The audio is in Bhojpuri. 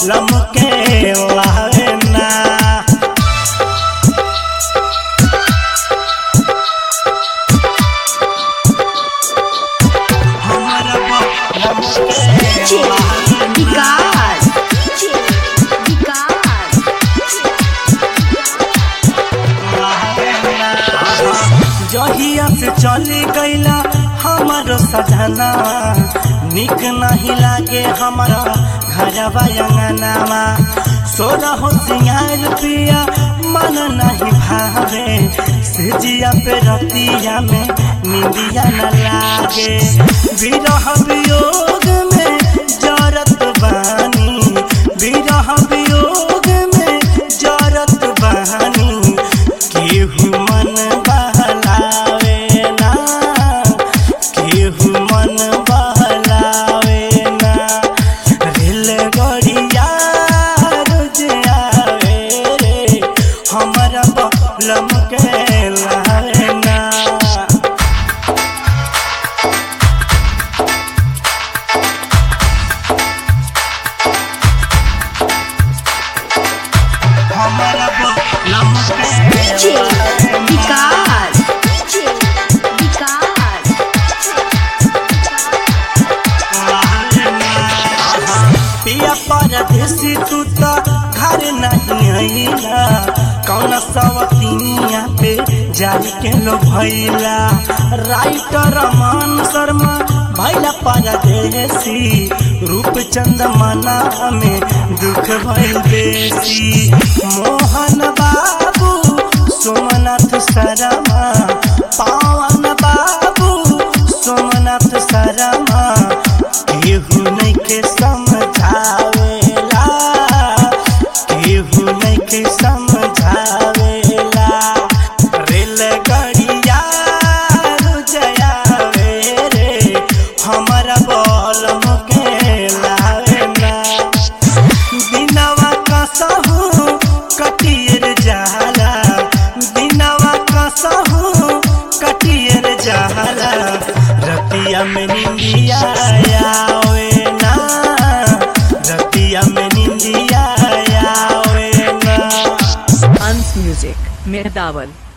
लमके लावे ना हमारा लमके लावे ना विकास विकास जहिया से चली गईला हमारो सजना निक नहीं लागे हमारा घरवा अंगनावा सोना हो सिंगार पिया मन नहीं भावे सिजिया पे रतिया में निंदिया न लागे विरह वियोग में जरत बानी विरह वियोग में जरत बानी केहू मन बहलावे ना केहू मन बहलावे ना रेलगड़िया रोज आवे रे हमरा बलम के लावे ना हमरा बलम के लावे ना। विकास विकास पिया परदेसी तू तो घर नहीं आईला कौन सवतिनिया पे जारी के लो भैला राइटर मान शर्मा भैला परदेसी रूप चंद मना में दुख भइल बेसी मोहन बाबू सोमनाथ शर्मा पावन बाबू सोमनाथ शर्मा केहू नहीं के समझावेला केहू नहीं के समझावेला रेलगाड़िया रुजयावे रे हमारा बलम के लावेला दिनवा कसहु कटियर जाला दिनवा कसहु कटियर जाला रतिया में निंदिया आवे ना रतिया में निंदिया आवे ना Hans Music, Mehdaval.